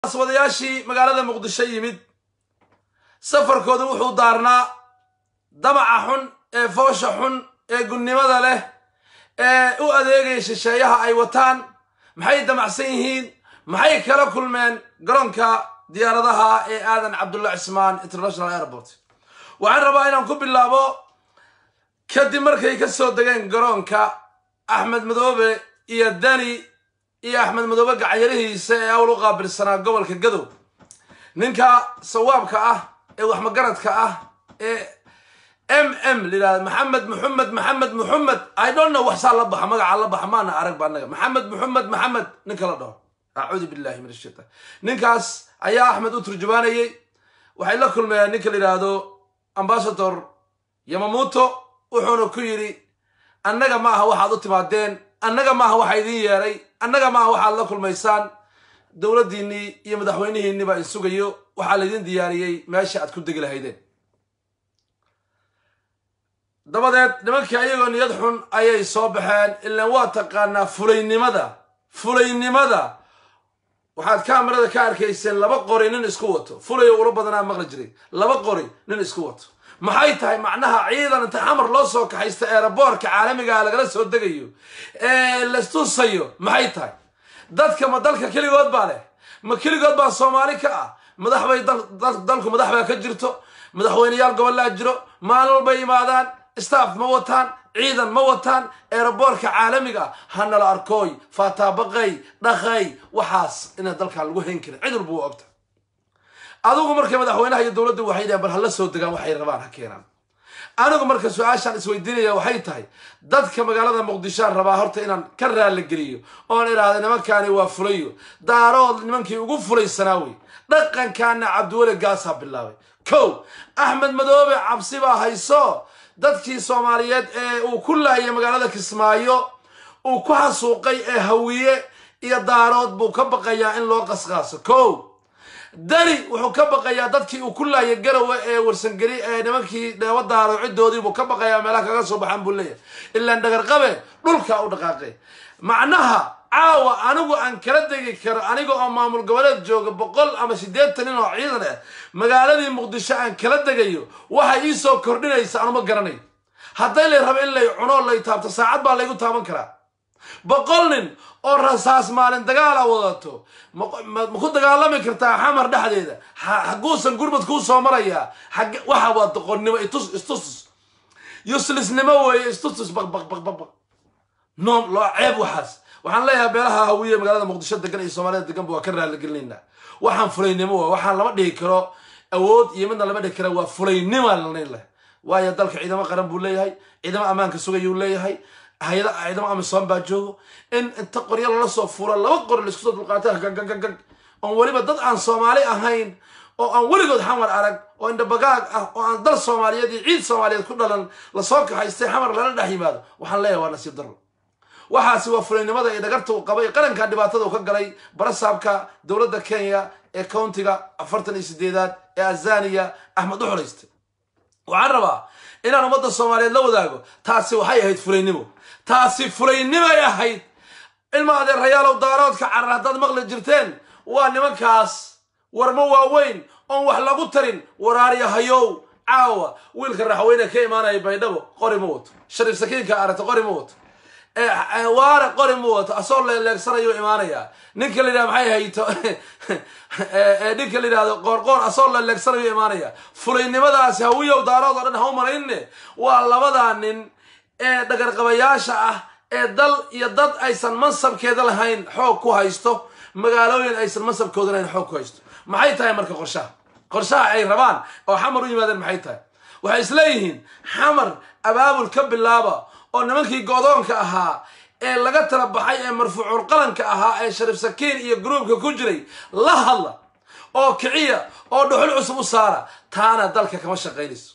wadayaashii magaalada muqdisho yimid safarkoodu wuxuu daarnaa damaca xun ee foosha xun ee gunnimada leh ee u adeegaya shisheeyaha ay wataan maxay damacsan yihiin maxay kala kulmeen garoonka diyaaradaha ee aadan cabdulla cismaan international airport waxaan rabaa inaan ku bilaabo kadib markay ka soo degeen garoonka axmed madoobe iyo dani iyo axmed madoobe gacyarihiisa ee awl u qaabilsanaa gobolka gadow ninka sawaabka ah ee waxmagaradka ah ee m m layidhahda maxamed muxamed maxamed muxamed i don't know waxsaa la baxa magaca la baxa maana arag ba anaga maxamed muxamed maxamed ninka la dhaho acuudu billahi min ashaitan ninkaas ayaa axmed u turjumaanayey waxay la kulmeen ninka la yidhaahdo ambasador yamamuto wuxuuna ku yidhi annaga ma aha waxaad u timaadeen annaga maaha waxaa idiin yeedhay annaga maaha waxaad la kulmaysaan dowladdiinnii iyo madaxweynihiinni baa in sugayo waxaa laydin diyaariyey meesha aad ku degi lahaydeen dabadeed nimankii ayagoo niyad xun ayay soo baxeen ilaan waa taqaanaa fulaynimada fulaynimada waxaad kaamarada ka arkayseen laba qori nin isku wato fulayo ula badanaa maqli jiray laba qori nin isku wato maxay tahay macnaha ciidan inta xamar loo soo kaxaysta eeraboorka caalamigaa lagala soo degayo ee lastusayo maxay tahay dadka ma dalka keligood baa leh ma keligood baa soomaali ka ah madax bay dalku madax baa ka jirto madaxweyneyaal gobollaa jiro maalin walbay imaadaan staff ma wataan ciidan ma wataan eeraboorka caalamiga ah hanala arkooy faataabaqay dhaqay waxaas inaan dalkan lagu hayn karin cid walba waa ogta adigu markay madaxweynaha iyo dowladdu waxay dhahan bal hala soo degaan waxay rabaan ha keenaan anigu marka su-aashaan isweydiinaya waxay tahay dadka magaalada muqdishoan rabaa horta inaan ka raalligeliyo oon idhaahda nimankaani waa fulayo daarood nimankii ugu fulaysanaa wey dhaqankaana cabdiweli gaasaa bilaabay kow axmed madoobe cabsi baa hayso dadkii soomaaliyeed ee uu ku laayay magaalada kismaayo uu ku xasuuqay ee hawiye iyo daarood buu ka baqayaa in loo qasqaaso kow dani wuxuu ka baqayaa dadkii uu ku laayay garowe ee warsangeli ee nimankii dheebo daaro ciddoodii buu ka baqayaa meelaha kaga soo baxaan buu leeyahay ilaan dhagarqabe dhulkaa u dhaqaaqay macnaha caawa anigu aan kala degi karo aniga oo maamul goboleed jooga boqol ama siddeetan nin oo ciidan ah magaaladii muqdisho aan kala degayo waxay ii soo kordhinaysa anuma garanayo hadday lay rabo in lay cuno lay taabto saacad baa laygu taaban karaa boqol nin oo rasaas maalin dagaala wadato ma ku dagaalami kartaa xamar dhexdeeda xaguusan gurmad kuu soo marayaa waxa waa doqonnimo itus istus yuslisnimo weeye istustus baqbaqbaqbaq noom loo ceeb waxaas waxaan leeyahay beelaha hawiye magaalada muqdisho degan iyo soomaalida deganba waa ka raaligelinaynaa waxaan fulaynimo wa waxaan lama dhihi karo awood iyo midna lama dhihi kara waa fulaynima lanayn leh waayo dalka ciidamo qaran buu leeyahay ciidamo ammaanka sugayuu leeyahay hay-ada ciidamo amisoon baa joogo in inta qoryo lala soo fuuro laba qori laisku soo dulqaata gagagagag oon weliba dad aan soomaali ahayn oo aan weligood xamar arag oo indhabagaag ah oo aan dal soomaaliyeed iyo ciid soomaaliyeed ku dhalan lasoo kaxaystay xamar lala dhex yimaado waxaan leeyahay waa nasiib darro waxaasi waa fulaynimada iyo dhagarta uu qabay qaranka dhibaatada uu ka galay barasaabka dowladda kenya ee countiga afartan iyo sideedaad ee azaniya axmed u xolaystay waxaan rabaa inaan ummadda soomaaliyeed la wadaago taasi waxay ahayd fulaynimo taasi fulaynimay ahayd ilma adeerayaalow daaroodka carar haddaad maqli jirteen waa nimankaas warmo waaweyn oon wax lagu tarin waraaryahayow caawa wiilka raxweyne ka imaanaya baydhabo qori ma wato shariif sakiinka aragta qori ma wato waare qori ma wato asoo leeleegsanayo imaanaya ninka la yidhahdo maxay hayto ninka la yidhahdo qoorqoor asoo leeleegsanayo imaanaya fulaynimadaasi hawiyow daarood oo dhan ha u malayne waa labadaa nin ee dhagarqabayaasha ah ee dal iyo dad aysan mansabkeeda lahayn xoog ku haysto magaalooyin aysan mansabkooda lahayn xoog ku haysto maxay tahay marka qorshaha qorshaha ay rabaan oo xamar u yimaadeen maxay tahay waxay isleeyihiin xamar abaabul ka bilaaba oo nimankii godoonka ahaa ee laga tala baxay ee marfuucul qalanka ahaa ee shariif sakiin iyo gruubka ku jiray la hadla oo kiciya oo dhuxul cusub u saara taana dalka kama shaqaynayso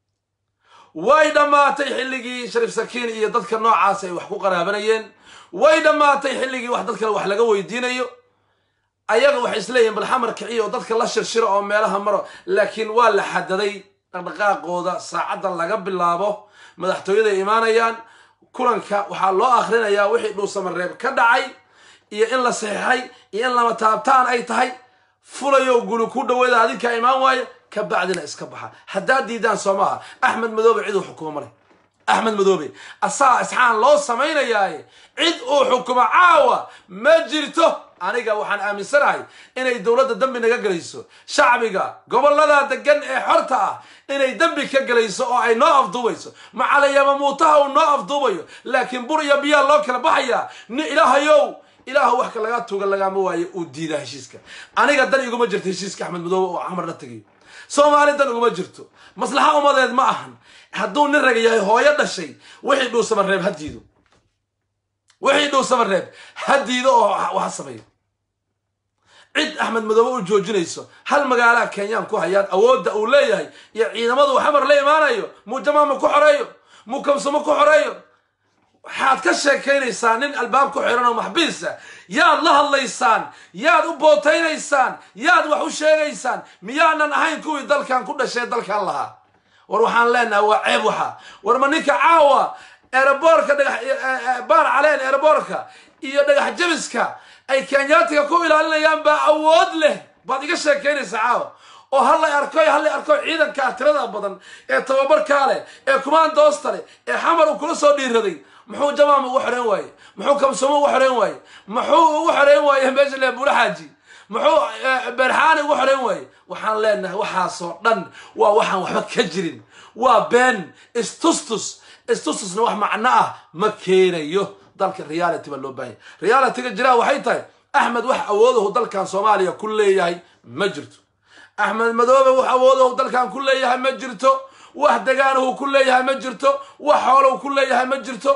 way dhammaatay xilligii shariif sakiin iyo dadka noocaas ay wax ku qaraabanayeen way dhammaatay xilligii wax dad kale wax laga weydiinayo ayaga waxay isleeyihin bal xamar kiciya oo dadka la shirshiro oo meelaha maro laakiin waa la xadaday dhaqdhaqaaqooda saacadda laga bilaabo madaxtooyaday imaanayaan kulanka waxaa loo akhrinayaa wixii dhuusamareeb ka dhacay iyo in la saxiixay iyo in lama taabtaan ay tahay fulayo guli ku dhaweeda adinkaa imaan waayo ka bacdina iska baxa haddaad diidaan soo maaha axmed madoobe cid uu xukumo male axmed madoobe asaa isxaan loo samaynayaaye cid uu xukumo caawa ma jirto aniga waxaan aaminsanahay inay dowladda dembi naga gelayso shacbiga gobollada degan ee xorta ah inay dembi ka gelayso oo ay noo afduubayso macalayama muutaha uu noo afduubayo laakiin bur iyo biyaa loo kala baxayaa ni ilaahayow ilaahu wax ka lagaa tuuga lagaama waayo uu diidaa heshiiska aniga dan iguma jirto heshiiska axmed madoobe oo xamar la tegayo soomaali dan iguma jirto maslaxa umadeed ma ahan hadduu nin raga yahay hooyo dhashay wixii dhuusama reeb ha diido wixii dhuusama reeb ha diido oo ha sameeyo cid axmed madoobe u joojinayso hal magaalaha kenyaan ku hayaan awoodda uu leeyahay iyo ciidamadu xamar la imaanayo muu jamaama ku xoreeyo muu kamsamo ku xoreeyo waxaad ka sheekaynaysaa nin albaab ku xiran oo maxbiisa yaad la hadlaysaan yaad u bootaynaysaan yaad wax u sheegaysaan miyaanan ahayn kuwii dalkan ku dhashay dalkan lahaa war waxaan leenahay waa ceeb waxa war ma ninka caawa eeraboorka dhagax baar caleen eeraboorka iyo dhagax jabiska ay kenyaatiga ku ilaalinayaan baa awood leh baad iga sheekaynaysaa caawa oo hallay arkoy hallay arkoy ciidankaa tirada badan ee tababarkaa leh ee kumaandoosta leh ee xamar uu kula soo dhiiraday muxuu jamaam ugu xoreyn waaye muxuu kamsumo ugu xoreyn waaye muxuu ugu xoreyn waaye meesha le buula xaaji muxuu beerxaani ugu xoreyn waaye waxaan leenahay waxaasoo dhan waa waxaan waxba ka jirin waa been istustus istustusna wax macno ah ma keenayo dalka reality baa loo baahanya realityga jiraa waxay tahay axmed wax awoodahu dalkan soomaaliya ku leeyahay ma jirto axmed madoobe wax awoodahu dalkan ku leeyahay ma jirto wax degaanahu ku leeyahay ma jirto wax xoolow ku leeyahay ma jirto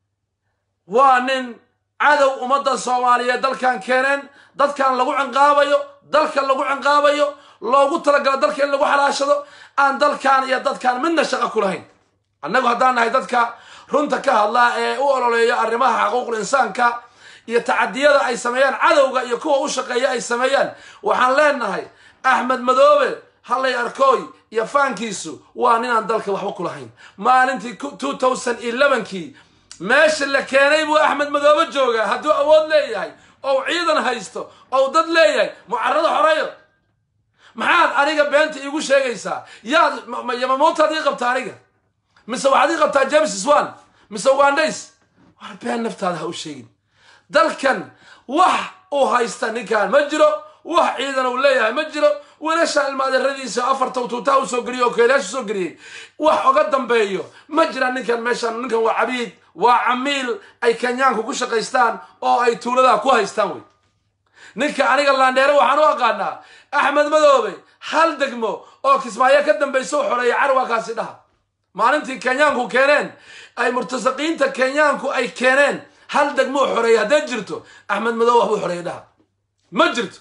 waa nin cadow ummadda soomaaliyeed dalkan keeneen dadkan lagu cinqaabayo dalka lagu cinqaabayo loogu talagalo dalka in lagu xalaashado aan dalkan iyo dadkan midna shaqo ku lahayn annagu haddaan nahay dadka runta ka hadlaa ee u ololeeya arrimaha xaquuqul insaanka iyo tacadiyada ay sameeyaan cadowga iyo kuwa u shaqeeya ay sameeyaan waxaan leenahay axmed madoobe hallay arkooy iyo faankiisu waa ninaan dalka waxba ku lahayn maalintii two thousand elevenkii meesha la keenay buu axmed madoobe joogaa hadduu awood leeyahay ou ciidan haysto ou dad leeyahay mucarado xoreeyo maxaad aniga beenta iigu sheegaysaa yaad yamamuutaad ii qabta aniga mise waxaad ii qabtaa james swan mise ugandays war been naftaada ha u sheegin dalkan wax uu haysta ninkan ma jiro wax ciidan uu leeyahay ma jiro wiilasha ilmaadeeradiisa afarta tuutaa usoo geliyey oo keelayaasha usoo geliyey wax oga dambeeyo ma jiraan ninkan meeshan ninkan waa cabiid waa camiil ay kenyaanku ku shaqaystaan oo ay tuuladaa ku haystaan wey ninka aniga laandheere waxaan u aqaanaa axmed madoobe hal degmo oo kismaayo ka dambaysa u xoreeya carwaakaasi dhaha maalintii kenyaanku keeneen ay murtasaqiinta kenyaanku ay keeneen hal degmo u xoreeya hadday jirto axmed madoobe waxbuu xoreeyay dhaha ma jirto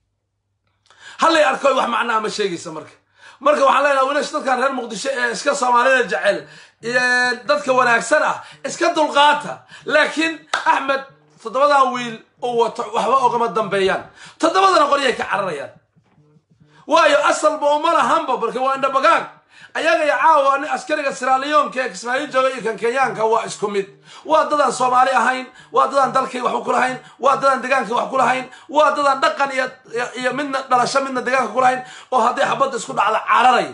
hallay arkoy wax macnaa ma sheegaysa marka marka waxaan leenaha wiilash dadkan reer muqdisho ee iska soomaalida jecel dadka wanaagsan ah iska dulqaata laakiin axmed toddobadan wiil uu wato waxba ogama dambeeyaan toddobadana qoryay ka cararayaan waayo asalba uma lahanba marka waa indhabagaag ayaga iyo caawa nin askariga siraaliyonka ee kismaayo jooga iyo kan kenyaanka waa isku mid waa dadaan soomaali ahayn waa dadaan dalkay waxba ku lahayn waa dadaan degaanka wax ku lahayn waa dadaan dhaqan iyo iyo midna dhalasho midna degaanka ku lahayn oo hadday xabadda isku dhacda cararay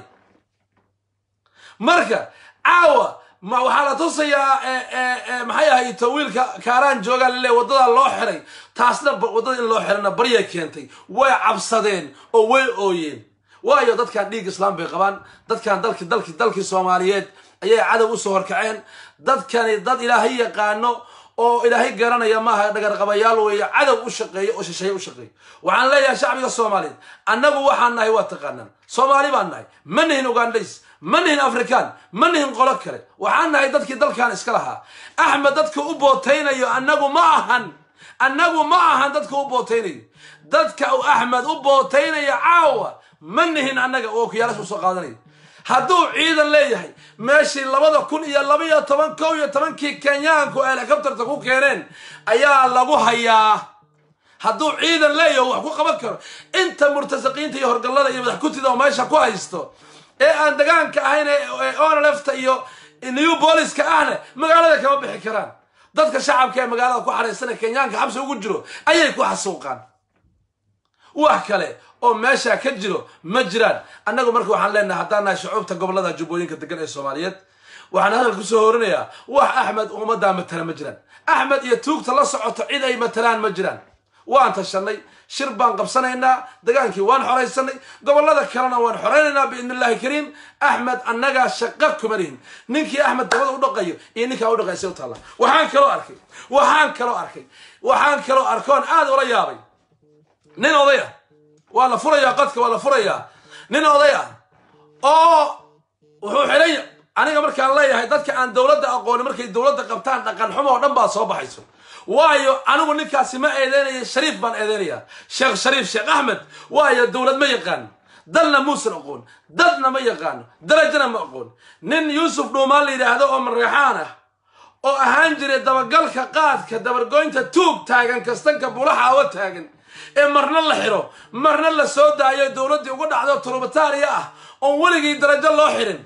marka caawa ma waxaa la tusayaa maxay ahayto wiilka kaaraan joogaa laleeya waddadaa loo xiray taasna waddada in loo xirana baryay keentay way cabsadeen oo way ooyeen waayo dadkan dhiig islaam bay qabaan dadkan dalki dalki dalkii soomaaliyeed ayay cadow usoo horkaceen dadkani dad ilaahay yaqaano oo ilaahay garanaya maaha dhagarqabayaal weeye cadow u shaqeeyo oo shisheeye u shaqeeyo waxaan leeyahay shacbiga soomaaliyeed annagu waxaan nahay waa taqaanaan soomaali baan nahay ma nihin ugandays ma nihin afrikaan ma nihin qolo kale waxaan nahay dadkii dalkan iska lahaa axmed dadka u bootaynayo annagu ma ahan annagu ma ahan dadka u bootaynayo dadka uu axmed u bootaynayo caawa ma nihin annaga oo okiyaalasha usoo qaadanayo hadduu ciidan leeyahay meeshii labada kun iyo labaiyo toban kow iyo tobankii kenyaanku helicopterta ku keeneen ayaa lagu hayaa hadduu ciidan leeyahay wax ku qaban karo inta murtasaqiinta iyo horgallada iyo madax kutida oo meesha ku haysto ee aan degaanka ahayn ee onlefta iyo new booliska ahna magaalada kama bixi karaan dadka shacabka ee magaalada ku xaraysan ee kenyaanka xabsi ugu jiro ayay ku xasuuqaan wax kale oo meeshaa ka jiro ma jiraan annagu marka waxaan leenahay haddaan nahay shucuubta gobolada jubbooyinka degan ee soomaaliyeed waxaan hadal kusoo horinayaa wax axmed ummaddaa matala ma jiraan axmed iyo tuugta la socoto cid ay matalaan ma jiraan waan tashanay shir baan qabsanaynaa dagaankii waan xoraysanay gobolada kalena waan xoraynaynaa biidni illahi kariim axmed annagaa shaqa kuma lihin ninkii axmed dabada u dhaqayo iyo ninkaa u dhaqaysa u taalla waxaan kaloo arkay waxaan kaloo arkay waxaan kaloo arkoon aad ula yaabay nin oday ah waa la furayaa qadka waa la furayaa nin oday ah oo wuxuu xidhay aniga markaan leeyahay dadka aan dowladda aqoonin markay dowladda qabtaan dhaqan xumo oo dhan baa soo baxayso waayo anigu ninkaasi ma eedeynaya shariif baan eedeynayaa sheekh shariif sheekh axmed waayo dowlad ma yaqaano dalna muusan aqoon dadna ma yaqaano darajana ma aqoon nin yuusuf dhuumaan la yidhaahdo oo mareexaan ah oo ahaan jiray dabagalka qaadka dabargoynta tuug taagan kastanka bulaxa awa taagan ee marna la xiro marna la soo daayo dowladdii uga dhacdo turubataariya ah oon weligii darajo loo xirin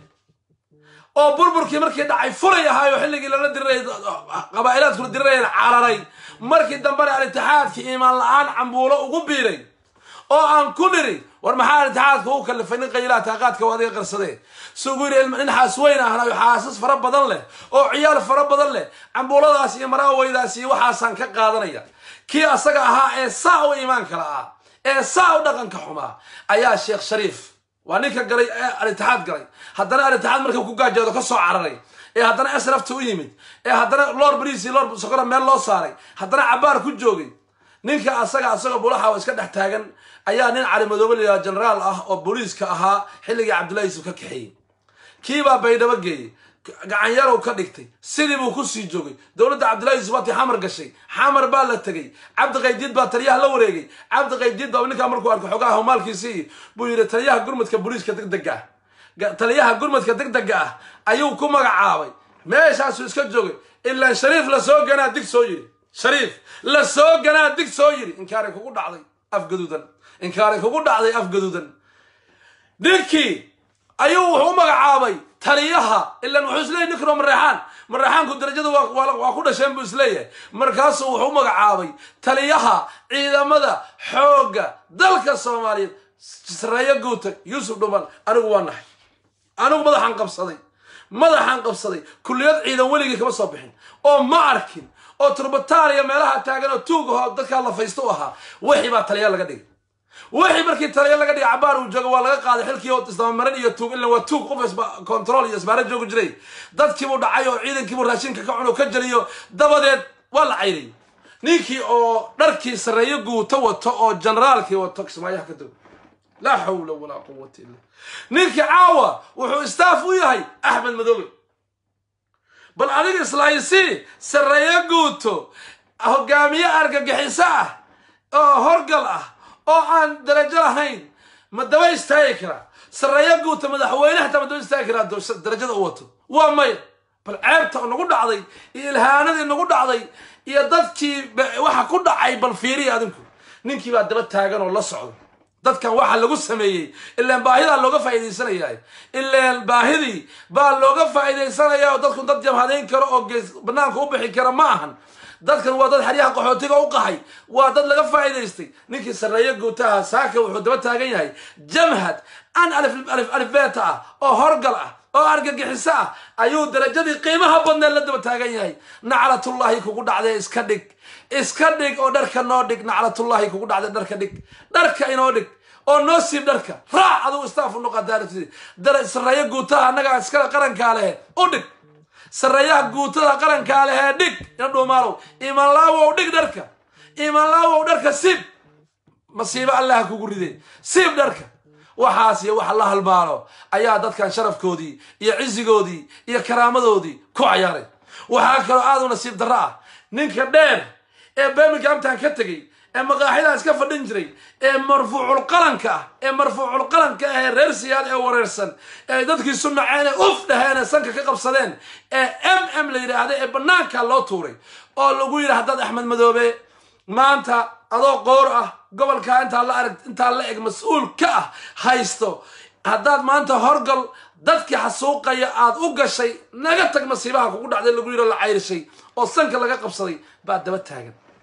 oo burburkii markii dhacay furay ahaayo xilligii lala dirirayay qabaa'ilaadkula dirirayeen cararay markii dambena al-itixaadkii iimaan la-aan cambuulo ugu biiray oo aan ku niri war maxaa al-itixaadka u kalifay nin qaylaha taaqaadka waa adiga qarsadee sugu yidhi nin xaas weyn ahna xaasas fara badan leh oo ciyaal fara badan leh cambuuladaas iyo maraaweydaas iyo waxaasaan ka qaadanaya kii asaga ahaa ee saa u iimaanka la'aa ee saa u dhaqanka xumaa ayaa sheekh shariif waa ninka galay ee al-itixaad galay haddana al-itixaad markuu ku gaajoodo ka soo cararay ee haddana asrafta u yimid ee haddana lor bariis iyo lor sokora meel loo saaray haddana cabaar ku joogay ninka asaga asagoo bulaxa oo iska dhex taagan ayaa nin cali madoobe layidhaha generaal ah oo booliiska ahaa xilligii cabdullahi yusuf ka kaxeeyey kiibaa baydhabo geeyey gacanyarow ka dhigtay sidii buu ku sii joogay dowladda cabdullahi yusuf waatii xamar gashay xamar baa la tegey cabdi qaydiid baa taliyaha la wareegay cabdi qaydiid baa ninkaa markuu arkay xogaha humaalkiisii buu yidhi taliyaha gurmudka booliiska degdega ah taliyaha gurmudka degdega ah ayuu ku magacaabay meeshaasuu iska joogay ilaan shariif la soo ganaa dig soo yidhi shariif la soo ganaa dig soo yidhi inkaaray kugu dhacday afgaduudan inkaaray kugu dhacday afgaduudan ninkii ayuu wuxuu u magacaabay taliyaha ilan wuxuu isleeyahy ninkanoo mareexaan mareexaanku darajada waa ku dhasheen buu isleeyahay markaasuu wuxuu u magacaabay taliyaha ciidamada xoogga dalka soomaaliyeed sareeyo guuta yuusuf dhuman anigu waa nahay anigu madaxaan qabsaday madaxaan qabsaday kulliyad ciidan weligii kama soo bixin oo ma arkin oo turbataariya meelaha taagan oo tuugaho dadkaa lafaysto u ahaa wixii baa taliya laga dhigay wixii markii taliya laga dhigay cabaar uu joogo waa laga qaaday xilkii oo isdabamarin iyo tuug ila waa tuug qof control iyo isbaara joogu jiray dadkiibuu dhacay oo ciidankiibuu raashinka ka cuno ka jeliyo dabadeed waa la cayriyay ninkii oo dharkii sarreeyo guuto wato oo generaalkii wato kismaayaha ka dog laa xawla walaa quwata illa ninkii caawa wuxuu istaaf u yahay axmed madoobe bal adiga islaaysi sarreeyo guuto hogaamiye argagixiso ah oo horgal ah oo aan darajo lahayn ma daba istaagi karaa sarreeyo guuta madaxweyne hataa ma daba istaagi karaa darajada u wato waa maya bal ceebta nagu dhacday iyo ilhaanadii nagu dhacday iyo dadkii waxa ku dhacay bal fiiriya adinku ninkii baa daba taagan oo la socdo dadkan waxa lagu sameeyey ilaan baahidaa looga faa'iidaysanaya ilaan baahidii baa looga faa'iidaysanaya oo dadku dad jamhadayn karo oo gees banaanka u bixi kara ma ahan dadkan waa dad xeryaha qaxootiga u qaxay waa dad laga faa'iidaystay ninkii sarreeyo guutaha saaka wuxuu daba taagan yahay jamhad an alifbeeta ah oo horgal ah oo argagixiso ah ayuu darajadii qiimaha badneed la daba taagan yahay naclatullaahi kugu dhacdee iska dhig iska dhig oo dharka noo dhig naclatullaahi kugu dhacdee dharka dhig dharka inoo dhig oo noo siib dharka raac adugu istaafu noqodaa sarreeyo guutaha annagaa iskale qarankaa lehe u dhig sarreeyaha guutada qarankaa lehee dhig ina dhuumaalow imanlaawow dhig dharka imanlaawow dharka siib masiibo allaha kugu ridee siib dharka waxaas iyo waxa la halmaalo ayaa dadkan sharafkoodii iyo cizigoodii iyo karaamadoodii ku cayaaray waxaa kaloo aad u nasiib darro ah ninka dheer ee birminghamtan ka tegey ee maqaaxidaa iska fadhin jiray ee marfuuculqalanka ah ee marfuuculqalanka ah ee reer siyaad ee wareersan ee dadkiisu naceen ee uf dhaheen ee sanka ka qabsadeen ee m m la yidhaahda ee bannaanka loo tuuray oo lagu yidhi haddaad axmed madoobe maanta adoo qoor ah gobolkaa intaa la arag intaa la eg mas-uul ka ah haysto haddaad maanta horgal dadkii xasuuqaya aad u gashay naga tag masiibaha kugu dhacday lagu yidho la cayrishay oo sanka laga qabsaday baa daba taagan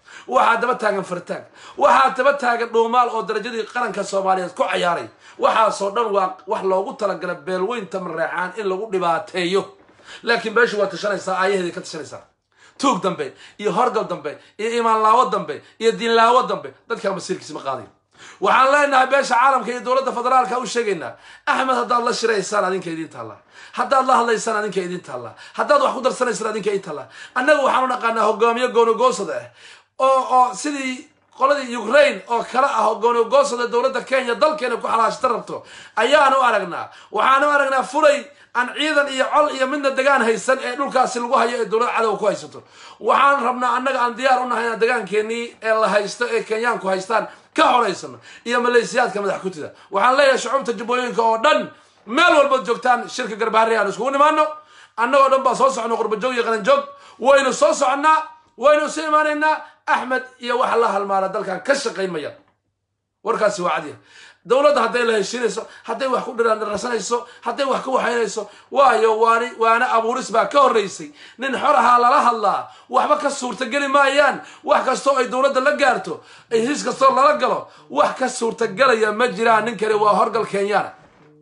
waxaa daba taagan fartaag waxaa daba taagan dhuumaal oo darajadii qaranka soomaaliyeed ku cayaaray waxaasoo dhan waa wax loogu talagala beelweynta mareexaan in lagu dhibaateeyo laakiin beeshu waa tashanaysaa aayaheeday ka tashanaysaa tuug dambe iyo horgal dambe iyo imaanlaawo dambe iyo diinlaawo dambe dadkaa masiirkiisa ma qaadayo waxaan leenahay beesha caalamka iyo dowladda federaalka u sheegaynaa axmed haddaad la shiraysaan adinka idiin taallaa haddaad la hadlaysaan adinka idiin taallaa haddaad wax ku darsanaysaan adinka idiin taallaa annaga waxaan u naqaanaa hogaamiye goonogoosada ah oo oo sidii qoladii ukraine oo kale ah oo goonogoosada dowladda kenya dalkeena ku xalaashta rabto ayaan u aragnaa waxaan u aragnaa fulay aan ciidan iyo col iyo midna degaan haysan ee dhulkaasi lagu hayo ee dowlad cadowa ku haysato waxaan rabnaa annaga aan diyaar u nahay inaan degaankeenii ee la haysto ee kenyaanku haystaan ka horaysano iyo malaysiyaadka madax kutida waxaan leeyahay shucuubta jubbooyinka oo dhan meel walbaad joogtaan shirka garbaharri aan iskugu nimaano annagoo dhan baa soo socno qurbajoog iyo qaranjoog waynu soo soconnaa waynu isu imaanaynaa axmed iyo waxa la halmaala dalkan ka shaqayn maya warkaasi waa cadya dowladda hadday la heshiinayso hadday wax ku dhirarsanayso hadday wax ku waxaynayso waayo waani waana abuuris baa ka horraysay nin xorahaa lala hadlaa waxba ka suurtageli maayaan wax kastoo ay dowladda la gaarto heshiis kastoo lala galo wax ka suurtagelaya ma jiraan nin kale waa horgal kenyaana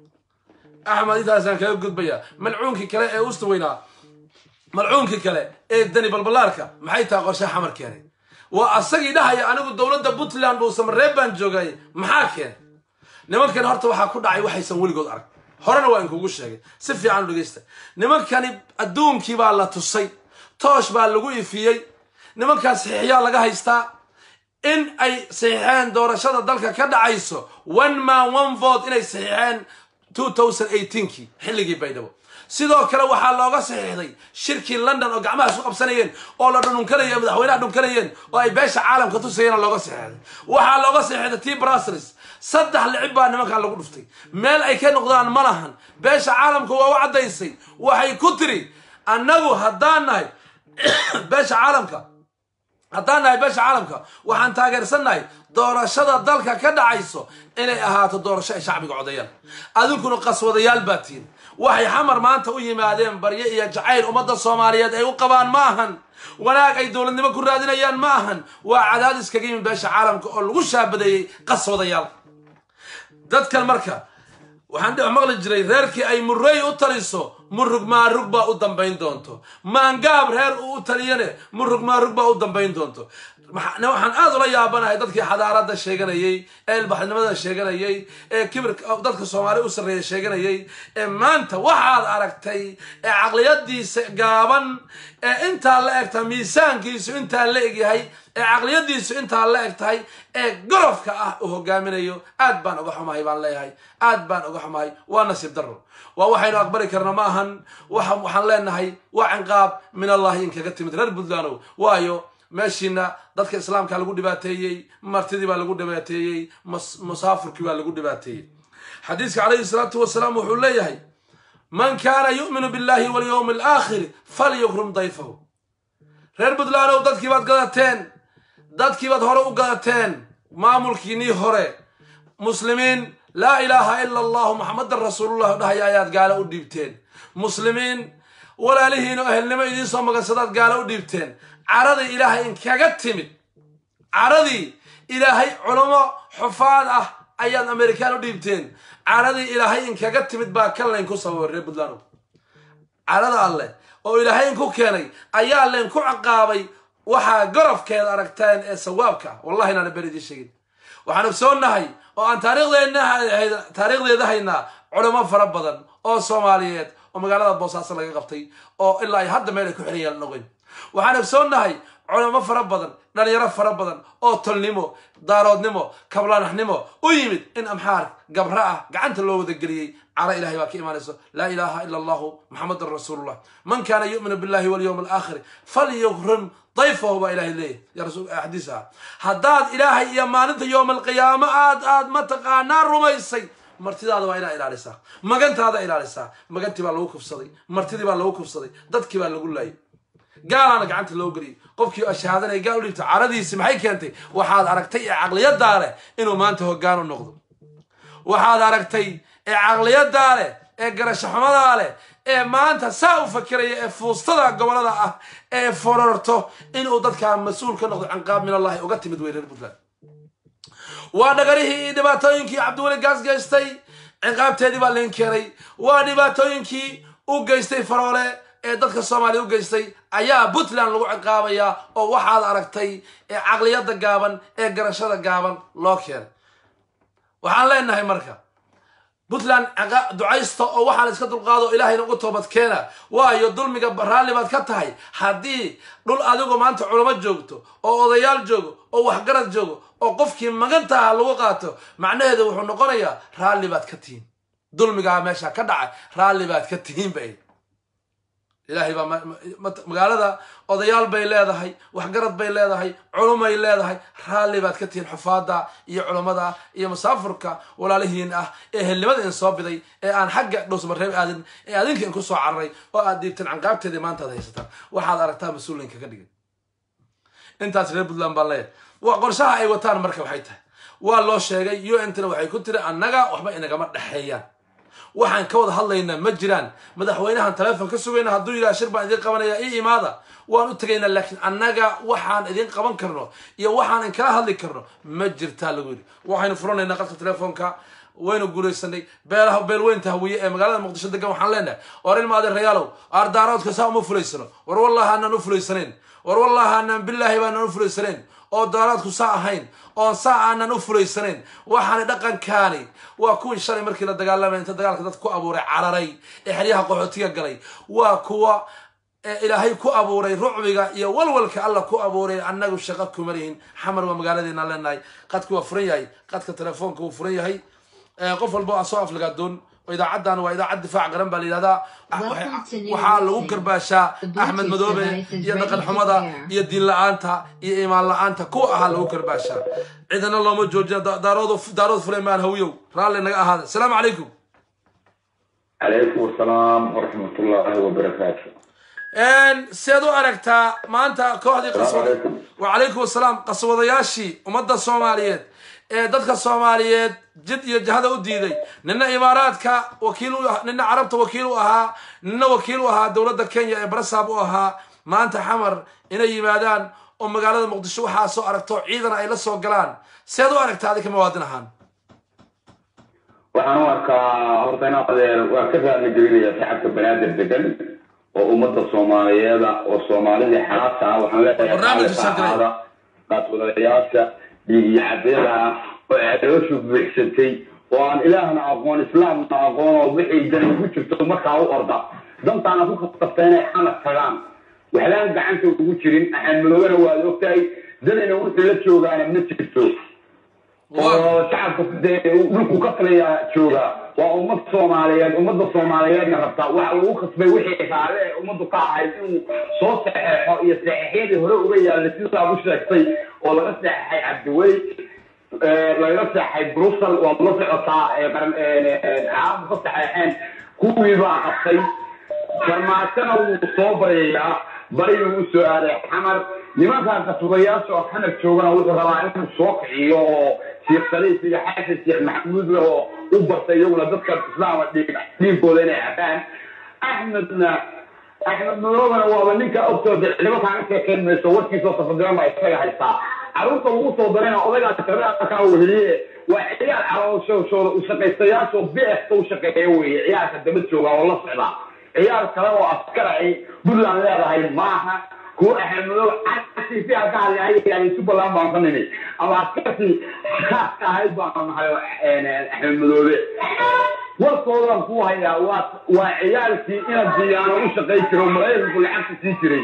axmed intaasaan kaga gudbaya malcuunkii kale ee usta weynaa malcuunkii kale ee dani balbalaarka maxay tahay qorshe xamar keenay waa asagii dhahaya anigu dowladda puntland uu samareeb baan joogay maxaa keenay nimankan horta waxaa ku dhacay waxaysan weligood arag horena waa inkugu sheegay si fiican u dhegeysta nimankani adduunkii baa la tusay toosh baa lagu ifiyey nimankaa saxiixyaa laga haystaa in ay saxiixeen doorashada dalka ka dhacayso one man one vote inay saxiixeen two thousand eighteenkii xilligii baydhabo sidoo kale waxaa looga saxiixday shirkii london oo gacmaha isu qabsanayeen oo la dhununkanayeen madaxweynaha dhunkanayeen oo ay beesha caalamka tusayeen looga saxiixday waxaa looga saxiixday t brasels saddex licib baa nimankan lagu dhuftay meel ay ka noqdaan ma lahan beesha caalamka waa u caddaysay waxay ku tiri annagu haddaan nahay beesha caalamka haddaan nahay beesha caalamka waxaan taageersannahay doorashada dalka ka dhacayso inay ahaato doorasho ay shacbiga codeeyaan adinkuna qaswadayaal baa tihin waxay xamar maanta u yimaadeen baryo iyo jacayl ummadda soomaaliyeed ay u qabaan ma ahan wanaag ay dowladnimo ku raadinayaan ma ahan waa cadaadis kaga yimid beesha caalamka oo lagu shaabadeeyey qaswadayaal dadkan marka waxaan dhex maqli jiray reerkii ay murrey u taliso murug maarug baa u dambayn doonto maangaab reer uu u taliyane murug maarug baa u dambayn doonto waxaan aad ula yaabanahay dadkii xadaaradda sheeganayey ee ilbaxnimada sheeganayay ee kibirka dadka soomaaliya u sarreeya sheeganayay ee maanta waxaad aragtay ee caqliyadiisa gaaban ee intaa la eg tahay miisaankiisu intaa la egyahay ee caqliyadiisu intaa la eg tahay ee gorofka ah uu hogaaminayo aad baan uga xumahay baan leeyahay aad baan uga xumahay waa nasiib daro waa waxaynu aqbali karna ma ahan waxaan leenahay waa cinqaab min allahi in kaga timid reer puntlandow waayo meeshiina dadka islaamka lagu dhibaateeyey martidii baa lagu dhibaateeyey musaafurkii baa lagu dhibaateeyey xadiiska calayhi salaatu wasalaam wuxuu leeyahay man kaana yu'minu billahi walyowmi alaakhiri falyukrum dayfahu reer puntlandow dadkii baad gadateen dadkii baad hore u gadateen maamulkiinii hore muslimiin laa ilaaha ila allahu maxamadan rasuulullah dhahaya ayaad gaalo u dhiibteen muslimiin walaalihiin oo ehelnimo idiin soo magansadaad gaalo u dhiibteen caradii ilaahay inkaga timid caradii ilaahay culamo xufaad ah ayaad amerikaan u dhiibteen caradii ilaahay inkaga timid baa kan laynku sababay reer puntland carada alleh oo ilaahay inku keenay ayaa laynku ciqaabay waxaa gorofkeeda aragteen ee sawaabka wallahi inaana ber idiin sheegin waxaan ogsoonnahay oo aan taariikhdeeda haynaa culamo fara badan oo soomaaliyeed oo magaalada boosaaso laga qabtay oo ilaa ay hadda meel ay ku xiran yaalan ogeyn waxaan ogsoonnahay culamo fara badan dhalinyaro fara badan oo tolnimo daaroodnimo kablaanaxnimo u yimid in amxaar gabra ah gacanta loo wada geliyey cara ilahay baa ka imaanayso laa ilaaha ila allahu maxamedan rasuulullah man kaana yu'minu billahi walyowmi alaakhiri falyukrim dayfahu baa ilahay leeyahy ya rasul xadiis ah haddaad ilaahay iyo maalinta yowma alqiyaamo aad aad mataqaanaa rumaysay martidaada waa inaa ilaalisaa magantaada ilaalisaa magantii baa lagu kufsaday martidii baa lagu kufsaday dadkii baa lagu laayay gaalaana gacanta loo geliyay qofkii ashahaadanaya gaal u dhiibta caradiisi maxay keentay waxaad aragtay ee caqliyadaa leh inuu maanta hoggaan u noqdo waxaad aragtay ee caqliyadaa leh ee garashaxumadaa leh ee maanta saa u fakiraya ee fuustada gobolada ah ee fororto inuu dadkaa mas-uul ka noqdo canqaab min allahi uga timid wey reer puntland waa dhagarihii iyo dhibaatooyinkii cabdiweli gaas geystay ciqaabteedii baa lain keenay waa dhibaatooyinkii u geystay faroole ee dadka soomaaliya u geystay ayaa puntland lagu ciqaabayaa oo waxaad aragtay ee caqliyadda gaaban ee garashada gaaban loo keenay waxaan leenahay marka puntland ducaysta oo waxaan iska dulqaado ilaahayna ugu toobad keena waayo dulmiga raalli baad ka tahay haddii dhul adigu maanta culamo joogto oo odayaal joogo oo waxgarad joogo oo qofkii magantaha lagu qaato macnaheedu wuxuu noqonayaa raalli baad ka tihiin dulmigaa meesha ka dhacay raalli baad ka tihiin bay ilaahay baa magaalada odayaal bay leedahay waxgarad bay leedahay culumay leedahay raalli baad ka tihiin xufaada iyo culummada iyo musaafurka walaalihiin ah ee helnimada in soo biday ee aan xagga dhowsmareeb aadin ee adinka in ku soo cararay oo aad diibteen canqaabteedii maanta ad haysataan waxaad aragtaa mas-uulinka ka dhigay intaas reer puntland baan leeyahay qorshaha ay wataan marka waxay tahay waa loo sheegay u n tna waxay ku tiri annaga waxba inagama dhexeeyaan waxaan ka wada hadlaynaa ma jiraan madaxweynahan taleefon ka sugayna hadduu yidhaha shir baan idin qabanaya ii imaada waan u tegaynaa laakiin annaga waxaan idin qaban karno iyo waxaan inkala hadli karno ma jirtaa lagu yidhi waxaynu furanaynaa qadka telefoonka waynu guulaysanay beelaha beelweynta hawiye ee magaalada muqdisho degan waxaan leenahay war ilma adeerayaalow aardaaroodka saa uma fulaysano war wallahi aanaan u fulaysanayn war wallahi aanaan bilaahi baanaan u fulaysanayn oo daaraadku saa ahayn oon saa aanan u fulaysanayn waxaana dhaqankaani waa kuwii shalay markii la dagaalamay inta dagaalka dad ku abuuray cararay ee xeryaha qaxootiga galay waa kuwa ilaahay ku abuuray rucbiga iyo walwalka alla ku abuuray annagu shaqo kuma lihin xamar waa magaaladeena leenahay qadku waa furan yahay qadka telefoonka wuu furan yahay qof walba soo aflagaadoon idaacaddan waa idaacad difaac qaran baa la yidhahdaa waxaa lagu garbaashaa axmed madoobe iyo dhaqan xumada iyo diin la-aanta iyo imaan la-aanta kuwa ahaa lagu garbaashaa cidana looma joojiya daarood daarood fulaymaan hawiyow raalli naga ahaada asalaamu calaykum calaykum asalaam waraxmatullaahi wabarakaatu seed u aragtaa maanta kooxdii qaswada wacalaykum asalaam qaswadayaashii ummadda soomaaliyeed ee dadka soomaaliyeed jid iyo jahada u diiday nina imaaraadka wakiil nina carabta wakiil u ahaa nina wakiil u ahaa dowladda kenya ee barasaab u ahaa maanta xamar inay yimaadaan oo magaalada muqdisho waxaa soo aragto ciidan ay la soo galaan seed u aragtaa adinka mawaadin ahaan waxaan u arkaa horta inaa adeer waa ka raali gelinaya shacabka banaadir degan oo ummadda soomaaliyeeda oo soomaalidii xalaabta ah waxaan leeyahay qaadwadayaasha dhiigiyo cadeeda ah oo ceedooshu buuxsantay oo aan ilaahna aqoon islaamna aqoon oo wixii dan ugu jirto markaa u orda dantaana ku khasabta inay xamad tagaan waxlaan gacanta ugu jirin axaanmadoobana waad ogtahay danayna wuxuu la joogaana ma jirto oo shacabka dee dhulku ka taliya jooga waa ummad soomaaliyeed ummadda soomaaliyeedna rabtaa waxa uu khasbay wixii raale ee ummaddu ka ahayd inuu soo saxeexo iyo saxeexyadii hore uga yaallay sidaa u sheegtay oo laga saxeexay cabdiweli laga saxeexay brussel waad la socotaa caalamku ka saxeexeen kuwii baa qabtay farmaajona wuu soo baryayaa bariyuu u soo aaday xamar nimankan kasugayaasha oo xamar joogana wuxuu rabaa inuu soo kiciyo oo sheekh saliif iyo xasan sheekh maxamuud oo u bartay iyaguna dadka islaama dhiigooda inay cabaan axmedna axmed madoobana waaba ninka ogtooda nimankaan ka sheekayn mayso warkiisoo tafadiran baa isaga haystaa carruurta lagu soo darayna odaygaa shareecakaa weheliye waa ciyaal calooshooda u shaqaystayaashoo bixta u shaqeeya weeye ciyaalka daba jooga oo la socda ciyaal kale oo askara ay puntland leedahay maaha kuwa axmedmadoobe casiisi halka hadlay jubbaland baan ka nimi ama askartii khaaska ahayd baan nahay axmed madoobe warkoodan ku hayaa waa waa ciyaalkii ina diyaano u shaqayn jiro maraykanku lacagta sii jiray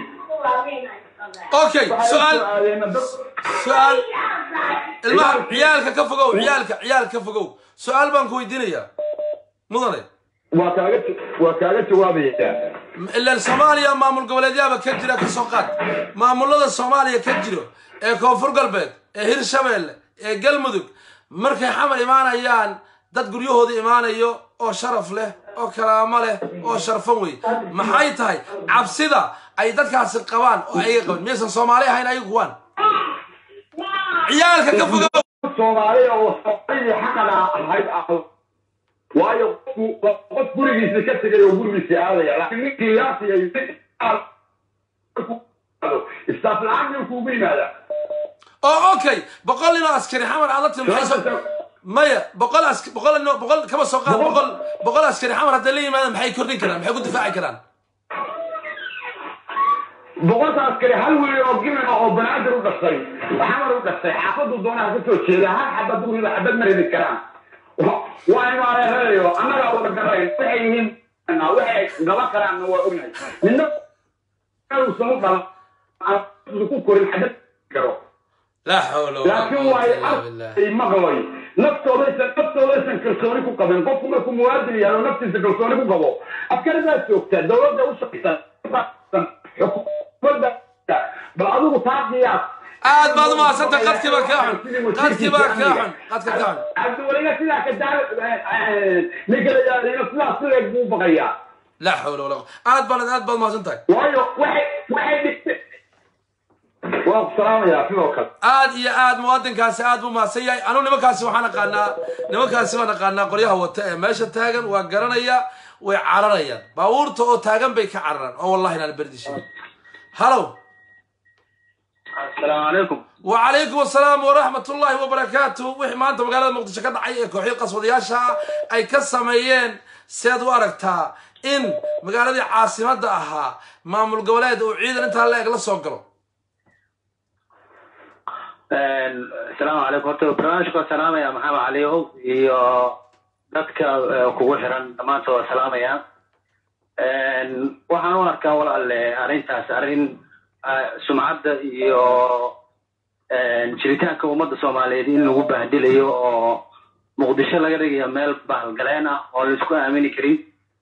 okay su-aal su-aal ilmaha ciyaalka ka fogow ciyaalka ciyaalka ka fogow su-aal baan ku weydiinayaa mudane waa kaaga waa kaaga jawaabaya ilaan soomaaliya maamul goboleedyaaba ka jira ka soo qaad maamulada soomaaliya ka jiro ee koonfur galbeed ee hirshabeelle ee galmudug markay xamar imaanayaan dad guryahooda imaanayo oo sharaf leh oo kalaamo leh oo sharfan wey maxay tahay cabsida ay dadkaasi qabaan oo ayaga qaban miyaysan soomaali ahayn ayagu kuwaan ciyaalka ka fogow soomaaliya oo soomaalidii xaqada ahayd waayo qofku waa qof gurigiisa ka tegay oo gurigiisa aadaya laakiin ninkii yaasiya istaaf la-aan nin kuugu yimaada oo okay boqol nin oo askari xamar aad la timi maxay soo maya boqol as boqol nin oo- boqol kama soo qaad boqol boqol askari xamar hadday la yimaadaan maxay kordhin karaan maxay ku difaaci karaan boqolka askari hal wiil oo gimin ah oo banaadir u dhashay xamar u dhashay xaafadu doonaha ka soo jeeda hal xabad guriga xabad ma ridi karaan waa imaareerayo annagaa wada garayn waxay yihiin waxay gaban karaanna waa ognahay midna uusan u dhalan aan ku korin xabad karo laa xawla walaa laakiin quwwata waay illa billah arkay maqlay naftoodaysan naftoodaysan kalsooni ku qabin qofku markuu muwaadin yahay oo naftiisa kalsooni ku qabo askaridaa joogta dowladda u shaqaysan xukuumadda bal adigu taa qiyaas aad baad u mahadsanta qadkii baa kaa xun qadkii baa kaa xun qadka kaa xun cabdiweliga sidaa ka daar ninka la yidhahdayna sidaas sideed buu baqayaa laa xawla walaa quwwata aad baad aad baad mahadsan tahay waayo waxay waxay dhigtay waan ku salaamayaa sidoo kale aad iyo aad muwaadinkaasi aad buu mahadsan yahay anu nimankaasi waxaan aqaanaa nimankaasi waan aqaanaa qoryaha wata ee meesha taagan waa garanaya way cararayaan baabuurta oo taagan bay ka cararaan oo wallahi inaan berdishay halow asalaamu calaykum وعليكم السلام ورحمة الله وبركاته وحي ما أنت مقالة مقدشة كده عي كوحي قصود ياشا أي كساميين سيد واركتا إن مقالة دي عاصمة أها مامل قولاد وعيدا انت هلا يقلا سوقرو asalaamu calaykum horta barnaamijka waa salaamaya maxamed caliyow iyo dadka eh, kugu xiran dhammaantood waa salaamaya waxaan u arkaa walaale arrintaas arrin eh, sumcadda iyo eh, jiritaanka ummadda soomaaliyeed in lagu bahdilayo oo muqdisho laga dhigayo meel bahalgaleen ah oo laisku aamini karin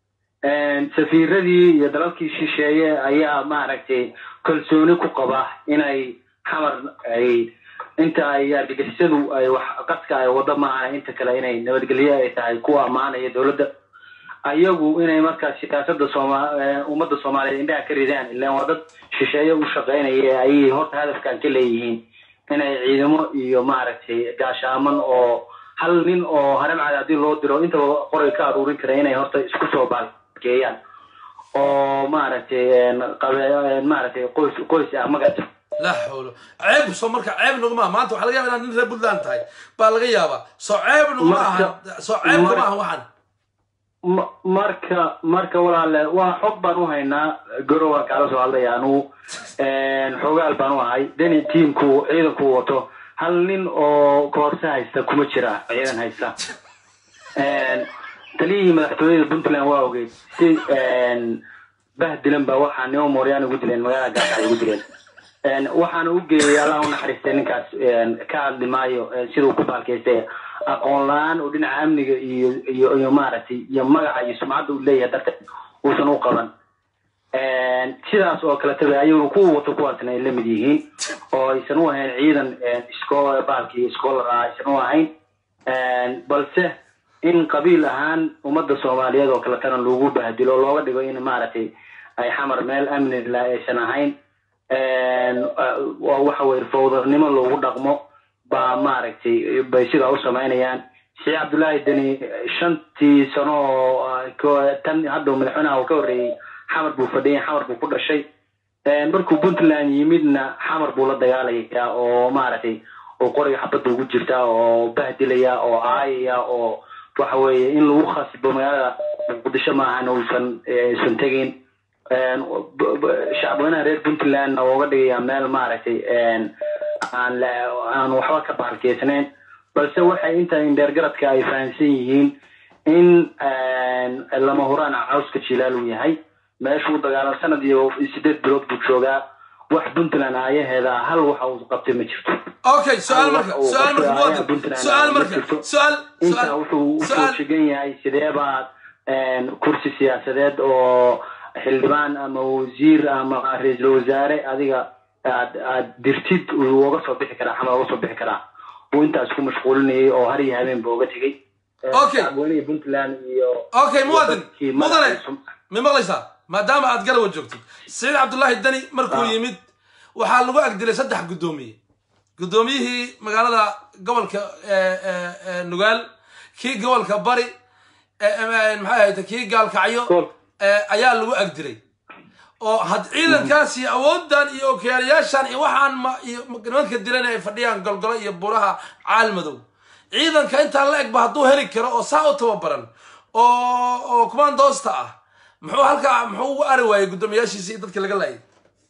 safiiradii iyo dalalkii shisheeye ayaa maaragtay kalsooni ku qaba inay xamar ay inta ay argagixisadu ay wax qadka ay wado maahan inta kale inay nabadgelyo ay tahay kuwa ammaanaya dowladda ayagu inay markaas siyaasada sooma eh, ummadda soomaaliyeed indhaha ka ridaan ilaan waa dad shisheeye u shaqaynaya ayay horta hadafkan ka leeyihiin inay ciidamo iyo maaragtay gaashaaman oo hal nin oo haramcad haddii loo diro intaba qoray ka aruurin kara inay horta isku soo baalkeeyaan oo maaragtay een, qabe- maaragtay qoys qoys ah magata لا حول عيب سو مركا عيب نغما ما أنت وحلا يابا إن ريب بلان تاي بالغا يابا سو عيب نغما مركا- سو عيب مركا- نغما وحن Ma- marka marka walaale waa xog baan u haynaa goro waan kaala soo hadlaya anugu xoogaal baan u ahay deni tiimku ciidanku wato hal nin oo koorse haysta kuma jira ciidan haysta taliyihii madaxtooyada puntland waa ogeyd si bahdilan baa waxaa nimo mooryaan ugu dileen magaalada gaasa ay ugu dileen Een, waxaana u geeyay allah u naxariistay ninkaas een, ka hadli maayo een, siduu ku baalkaystay aqoon la-aan oo dhinaca amniga iyo iyo iyo maaragtay iyo magaca iyo sumcadda uu leeyahay darteed uusan u qaban Een, sidaas oo kale tabe ayaguna kuwa wato kuwaasna ay la mid yihiin oo aysan u ahayn ciidan een, isko baalkii scholar ah aysan u ahayn Een, balse in qabiil ahaan ummadda soomaaliyeed oo kaletana lagu bahdilo looga dhigo in maaragtay ay xamar meel amni la aysan ahayn Een, uh, waa waxa weye fowdarnimo loogu dhaqmo baa maaragtay bay sidaa u samaynayaan sheekh cabdullaahi deni shantii sano oo uh, ko- tan hadda madaxweynaha uu ka horreeyey xamar buu fadhiyay xamar buu ku dhashay Een, markuu puntland yimidna xamar buu la dagaalaya oo maaragtay oo qoriga xabadda ugu jirta oo bahdilaya oo aayaya oo waxa weeye in lagu khasbo magaalada muqdisho maahan uusan eh, isan tegin Een, b- b- shacbweynaha reer puntland ooga dhigaya meel maaragtay een, aan la- aan waxba ka bahalkeysnayn balse waxay inta indheergaradka ay fahamsan yihiin in een, lama huraan cawska jilaal uu yahay meeshuu dagaalan sanad iyo sideed bilood buu joogaa wax puntland aayaheeda hal waxa uu qabtay ma jirto اوكي سؤال مركا سؤال مركا مواطن سؤال مركا سؤال intaa سؤال wuxuu usoo سؤال shegan yahay sidee baad een, kursi siyaasadeed oo xildhibaan ama wasiir ama ra-iisul wasaare adiga aad aad dirtid uu uga soo bixi karaa xamal uga soo bixi karaa uu intaas ku mashquulinayay oo har iyo habeen buu uga tegey Okay. shacabweynihii puntland iyo اوكي مواطن dadkii مدني madaxda ma maqlaysaa maadaama aad garawa joogtid saciid cabdullaahi deni markuu Ah. yimid waxaa lagu agdilay saddex guddoomiye guddoomiyihii magaalada gobolka eh, eh, eh, nugaal kii gobolka bari maxay ahayd kii gaalkacyo Gool. eh, ayaa lagu agdiray oo had ciidankaas iyo awooddan iyo okiyaalayaashan iyo waxaan ma iyo nimanka dilan ay fadhiyaan golgolo iyo buraha caalmadow ciidanka intaa la egba hadduu heli karo oo saa u tababaran oo oo kumaandoosta ah muxuu halkaa muxuu ugu ari waayey guddoomiyaashiisa iyo dadka laga laayay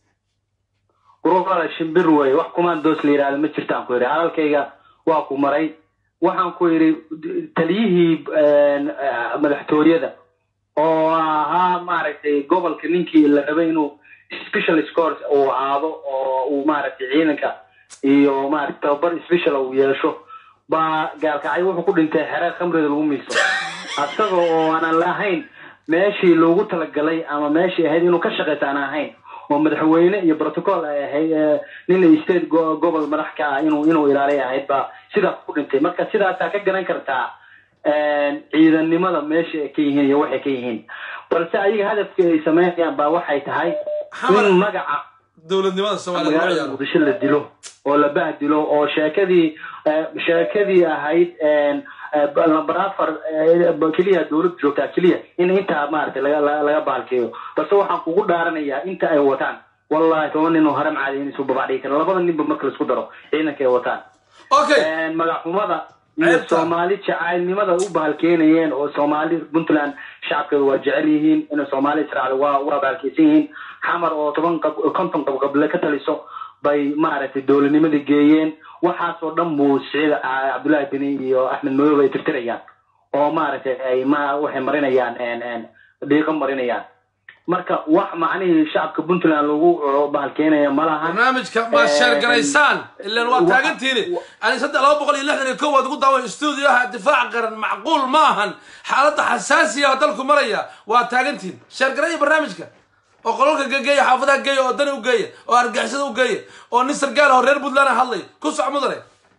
ururada shimbir wey wax kumaandoos la yidhahdo ma jirtaan ku yidhi hadalkayga waa ku maray waxaan ku yidhi taliyihii eh, madaxtooyada oo ahaa maaragtay gobolka ninkii la rabay inuu special scores uu ahaado oo uu maaragtay ciidanka iyo maaragtay tababar special uu yeesho baa gaalkacyo wuxuu ku dhintay xere khamrida lagu miiso asaga oo aanan lahayn meeshii loogu talagalay ama meeshii ahayd inuu ka shaqaysa aan ahayn oo madaxweyne iyo protocol ay ahayd eh, nin state go- gobol madax ka ah inuu inuu ilaaliy ahayd baa sidaas ku dhintay marka sidaasaa ka garan kartaa ciidannimada meesha ay ka yihiin iyo waxay ka yihiin balse ayaga hadafka ay sameynayaan baa waxay tahay Xamar- in magaca dowladnimada soomaaliya lagu magaalada ciyaaro muqdisho la dilo oo la bahdilo oo sheekadii eh, sheekadii ahayd eh, lambar afar eh, keliya dowladda joogtaa keliya in intaa maaragtay laga laga- laga baalkeeyo balse waxaan kugu dhaaranayaa inta ay wataan wallahi toban nin oo haram caadi in isu babacdhigi kara labada ninba marka laisku daro ciidanka ay wataan okay magaxumada iyo Ceebta. soomaali jacaylnimada u bahalkeenayeen oo soomaali puntland shacabkeedu waa jecel yihiin inay soomaali israacda waa waa bahalkeysan yihiin xamar oo toban qab konton qabqable ka taliso bay maaragtay dowladnimadii geeyeen waxaasoo dhan buu siciid ah, cabdullaahi beni iyo axmed madoob ay tirtirayaan oo maaragtay ay ma waxay marinayaan en- en dhiiqo marinayaan marka wax macnihii shacabka puntland lagu uh, bahalkeenaya ma lahan barnaamijka ma sheergaraysaan ilan waa taagantiini ani saddex laba boqol iyo lixdan iyo kow waad ugu daawan stuudioha difaac qaran macquul ma ahan xaaladda xasaasiya oo dalku maraya waa taagantiin sheergaraya barnaamijka oo qolalka gegeeya xaafadaha geeya oo dani u geeya oo argixisada u geeya oo nin sargaal oo reer puntland hadlay ku soc mudane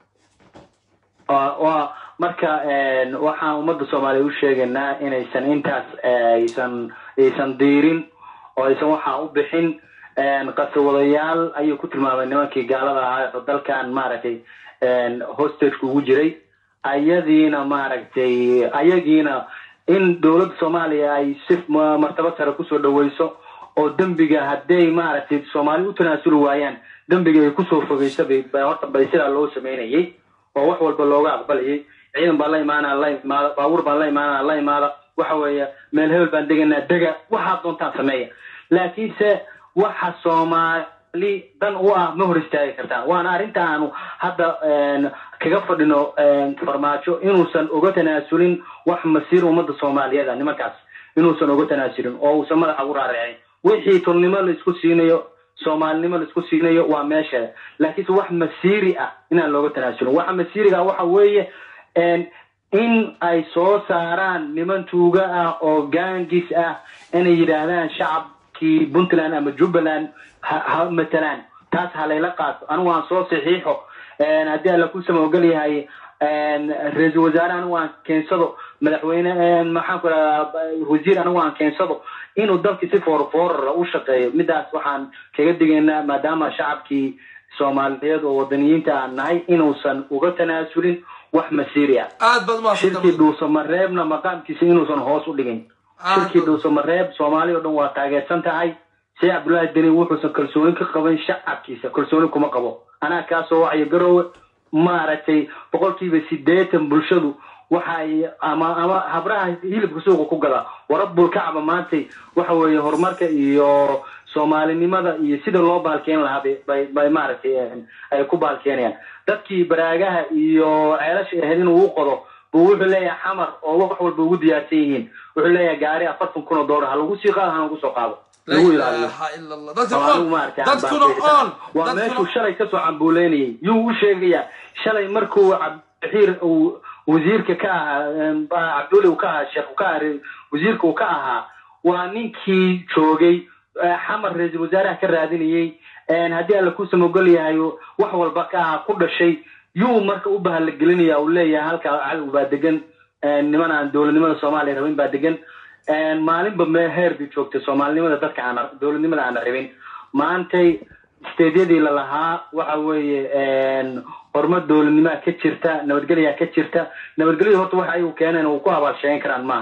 waa waa marka een, waxaan ummadda soomaaliya u sheegaynaa inaysan intaas eh, aysan aysan diirin oo aysan waxaa u bixin een, qasawadayaal ayay ku tilmaameen nimankii gaalada ahaa oo dalkan maaragtay een, hostageka ugu jiray ayadiina maaragtay ayagiina in dowladda soomaaliya ay si ma- martaba sare kusoo dhaweyso oo dembiga hadday maaragtay soomaali u tanaasuli waayaan dembiga ay kusoo fogeysa bay bay horta bay sidaa loo sameynayay oo wax walba looga aqbalayay ciidan baan la imaanaa la imaada baabuur baan la imaanaa la imaada waxa weeye meel hebel baan deganaa dega waxaad doontaan sameeya laakiinse waxa soomaali dan u ah ma hor istaagi kartaan waana arrinta aanu hadda een, kaga fadhino een, farmaajo inuusan uga tanaasulin wax masiir ummadda soomaaliyeed ah nimankaas inuusan uga tanaasulin oo uusan madaxa ugu raaricin wixii turnimo la isku siinayo soomaalinimo la isku siinayo waa meesheeda laakiinse wax masiiri ah inaan looga tanaasulin waxa masiiriga ah waxa weeye een, in ay soo saaraan niman tuuga ah oo gaangis ah inay yidhaahdaan shacabkii puntland ama jubbaland ha ha matalaan taas ha layla qaato anigu aan soo saxiixo een, haddii alla ku samawgal yahay een, ra-iisul wasaare anigu aan keensado madaxweyne een, maxaan ku rahdaa wasiir anigu aan keensado inuu dalkii si foorfoorara u shaqeeyo midaas waxaan kaga digaynaa maadaama shacabkii soomaaliyeed oo wadaniyiinta aan nahay inuusan uga tanaasulin wax masiiri ah aad baad shirkii umahadsantahay dhuusamareebna maqaamkiisa inuusan hoos u dhigin Ah, shirkii dhuusamareeb soomaali oo dhan waa taageersan tahay sheekh cabdullaahi deni wuxuusan kalsooni ka qaban shacabkiisa kalsooni kuma qabo anaa kaasoo wacyo garoowe maaragtay boqolkiiba sideetan bulshadu waxay ama ama habraha hilibka suuqa ku gada warabul kacba maantay waxa weeye horumarka iyo soomaalinimada iyo sida loo baalkeen lahaa bay bay- bay maaragtay een, ay ku baalkeenayaan dadkii baraagaha iyo ceelasha ahayd inuu u qodo buu wuxuu leeyahay xamar oo wax walba ugu diyaarsan yihiin wuxuu leeyahay gaari afartan kun oo doolar ha lagu sii qaado ha lagu soo qaado la lagu ilaaliyo ilaaha ila allah dadka Soomaalidu on maaragtay dadkuna aan on waa meeshuu dadkuna shalay kasoo cambuuleynayay yuu u sheegayaa shalay markuu cabdixiir uu wasiirka ka ahaa em, ba- cabdulle uu ka ahaa sheekh uu ka ahaa wasiirka uu ka ahaa waa ninkii joogay eh, xamar ra-iisul wasaaraha ka raadinayay en, haddii alla ku samogol yahay wax walba ka ahaa ku dhashay yuu marka u bahalagelinaya uu leeyahay halkaa cadow baa degan en, niman aan dowladnimada soomaaliya rabin baa degan En, maalinba mee heer bay joogtay soomaalinimada dadka aan dowladnimada aan rabin maantay steedyadii lalahaa waxa weeye en, horumar dowladnimaa ka jirta nabadgelyaa ka jirta nabadgelyada horta waxa ayagu keeneen uu ku abaalsheegan karaan maahan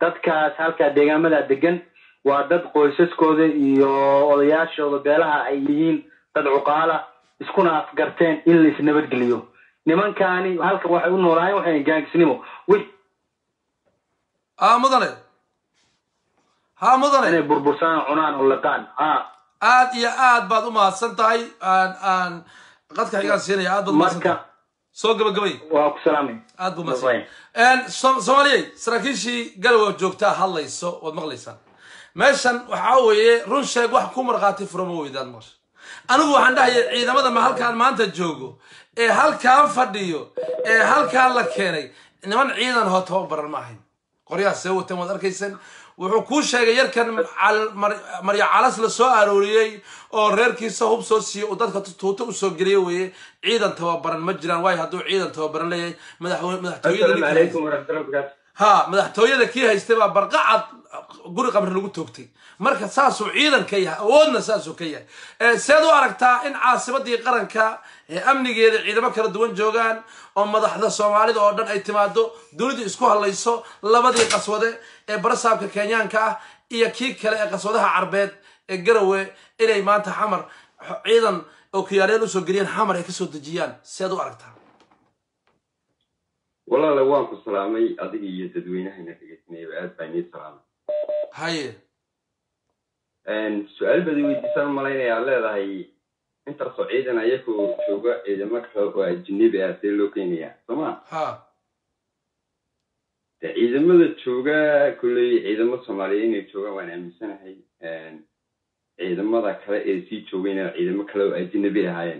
dadkaas halkaa deegaamada degan waa dad qoysaskooda iyo odayaashooda beelaha ay yihiin dad cuqaala iskuna afgarteen in la isnabadgeliyo nimankaani halkan waxay u noolaayeen waxay gaangisnimo wix haa mudane haa mudane inay burbursaan cunaan oo liqaan ha aad iyo aad baad u mahadsan tahay aan aan qadka xigaan siinaya aad baad umahadsan marka tahay soo gabagabay waa ku salaamay aad buu mahadsan So- soomaaliyey saraakiishii galowa joogtaa hadlayso waad maqlaysaan meeshan waxaa weeye run sheeg wax ku markhaati furo ma weydaan maqasha anigu waxaan dhahaya ciidamada ma halkaan maanta joogo ee halkaan fadhiyo ee halkaan la keenay niman ciidan hoo tababaran ma ahayn qoryaha see wateen waad arkaysan wuxuu kuu sheegay yarkan cal- mar- marya calas la soo arooriyey oo reerkiisa hub soo siiyey uu dadka tuuto usoo geliyey weeye ciidan tababaran ma jiraan waayo hadduu ciidan tababaran leeyahay madaxwe- madaxtooyada ninka haysta- waraxmatullahi wabarakaatu ha madaxtooyada kii haystay baa barqacad guri qamri lagu toogtay marka saasuu ciidan ka yahay awoodna saasuu ka yahay Eh, seed u aragtaa in caasimadii qaranka ee amnigeeda ciidamo kala duwan joogaan oo madaxda soomaalida oo dhan ay timaado dunidu isku hadlayso labadii qaswade ee barasaabka kenyaanka ah iyo kii kale ee qaswadaha carbeed ee garawe inay maanta xamar ciidan oo kiyaareel usoo geliyaan xamar ay kasoo dejiyaan seed u aragtaa walaale waan ku salaamay adiga iyo dadweynahayna dhegeysanayaba aad baan ii salaamay haye su-aal baad i weydiisaan malaynayaa leedahay intaasoo ciidan ayagoo jooga ciidamo kale oo ajnabi ah see loo keenayaa sooma ha de ciidamada jooga kolley ciidamo soomaaliyeed inay joogaan waan aaminsanahay ciidamada kale ee sii joogayna ciidamo kale oo ajnabi ahaayeen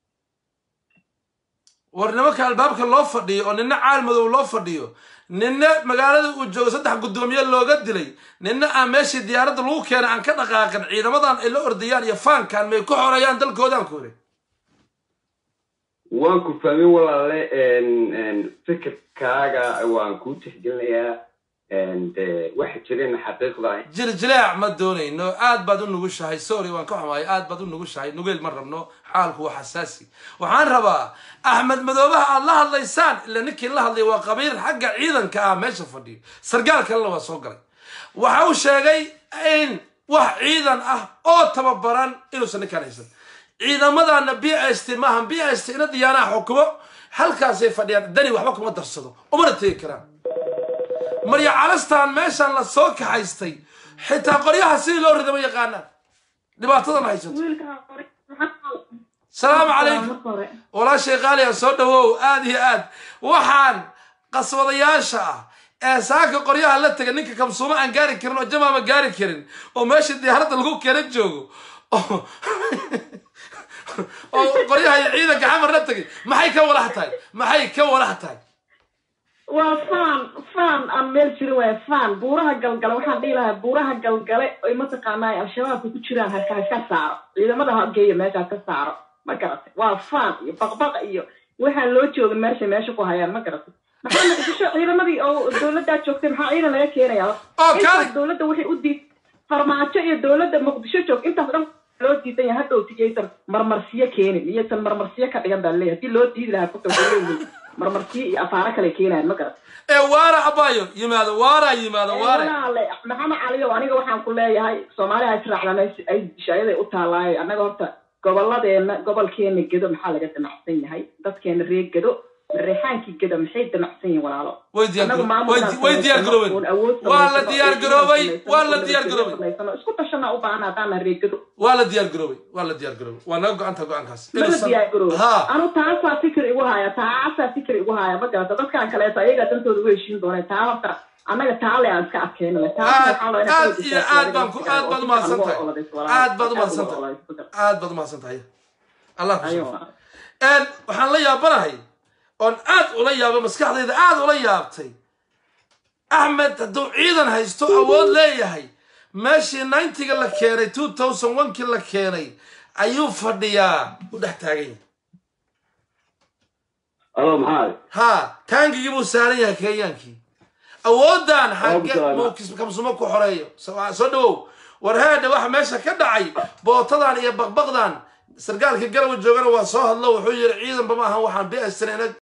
war nimanka albaabka loo fadhiyo oo nina caal madow loo fadhiyo nina magaalada uu joogo saddex guddoomiye looga dilay nina aan meeshii diyaaradda lagu keenay aan ka dhaqaaqin ciidamadan ay la ordayaan iyo faankan may ku xoreeyaan dalkoodaan ku hore waan ku fahmin walaale fikirkaaga waan kuu tixgelinayaa de waxa jireen xaqiiqda jiljilaac ma doonayno aad baad u nugushahay sorry waan ka xumahay aad baad u nugushahay nugeel ma rabno xaalku waa xasaasi waxaan rabaa axmed madoobaha aad la hadlaysaan ila ninkii la hadlay waa qabiil xagga ciidanka ah meesha fadhiyo sargaal kalena waa soo galay waxa uu sheegay in wax ciidan ah oo tababaran inuusan ninkaan haysan ciidamadana b s t maahan b s t ina diyaanaha xukumo halkaasay fadhiyaan dani waxba kuma darsado umana tegi karaan marya calastaan meeshaan la soo kaxaystay xitaa qoryaha sidii loo rida ma yaqaanaan dhibaatadan haysato salaamu calaykum walaashay qaaliya soo dhawow aad iyo aad waxaan qaswadayaasha ah ee saaka qoryaha la tegay ninka kamsuumo aan gaari karin oo jamaama gaari karin oo meesha diyaaradda lagu keena joogo oo oo qoryaha iyo ciidanka xamar la tegay maxay ka walax tahay maxay ka walax tahay waa faan faan aan meel jirin waaya faan buuraha galgale waxaan dhihi lahaa buuraha galgale oy mataqaanaa al-shabaabka ku jiraan halka ha ka saaro ciidamada ha geeyo meesha ha ka saaro ma garatay waa faan iyo baqbaq iyo waxaan loo joogin meesha meesha ku hayaan ma garatay maxaa muqdisho ciidamadii oo dowladdaa joogtay maxaa ciidan laga keenaya oo kaali intaas dowladda waxay u diid farmaajo iyo dowladda muqdisho joog intaas dhan loo diidan yahay hadhow tigaysan marmarsiyo keenin iyaysan marmarsiyo ka dhigan baa leeyahay hadii loo diidi lahaa kuta leeyihin marmarsiyo iyo afaaro kale keenayan ma garat ee waara abayo yimaado waara yimaado waare walaale maxamed caliyow aniga waxaan ku leeyahay soomaaliha israacdan ay dishayaday u taalaay annaga horta gobolladeena gobolkeena gedo maxaa laga damacsan yahay dadkeena reer gedo reexaankii gedo maxay damacsan yihiin walaalo way diyaar Annagu garo- maamul way inaan way diyaar samaysano, garoobeen oon awood waa la samaysano, diyaar oo garoobay samaysano, waa la oo diyaar garoobay samaysano. isku tashanaa u baahan haddaan reer gedo waa la diyaar garoobay waa la diyaar garoobay waa naga go-anta go-aankaas mala Inuusan- diyaar garoobo ha anu taasaa fikir igu haya taasaa fikir igu haya ma garata dadkan kaleeto ayagaa dantooda u heshiin doonay taa horta annaga taale aan iska adkeynale aad aad iyo aad baan ku aad baad umahadsan tahay aad baad umahadsan tahay aad baad umahadsan tahay allah ku shukr een waxaan la yaabanahay oon aad ula yaabay maskaxdayda aad ula yaabtay axmed hadduu ciidan haysto awood leeyahay meeshii ninetiga la keenay two thousand one-kii la keenay ayuu fadhiyaa u dhex taagan yahay alo maxaa ha taangigii buu saaran yahay kenyaankii awooddan xagge Awooddan. buu kis- kamsumo ku xoreeyo soo soo dhawow war heedha waxa meesha ka dhacay bootadan iyo baqbaqdan sargaalka garawa joogana waa soo hadlo wuxuu yidhi ciidanba ma ahan waxaan bi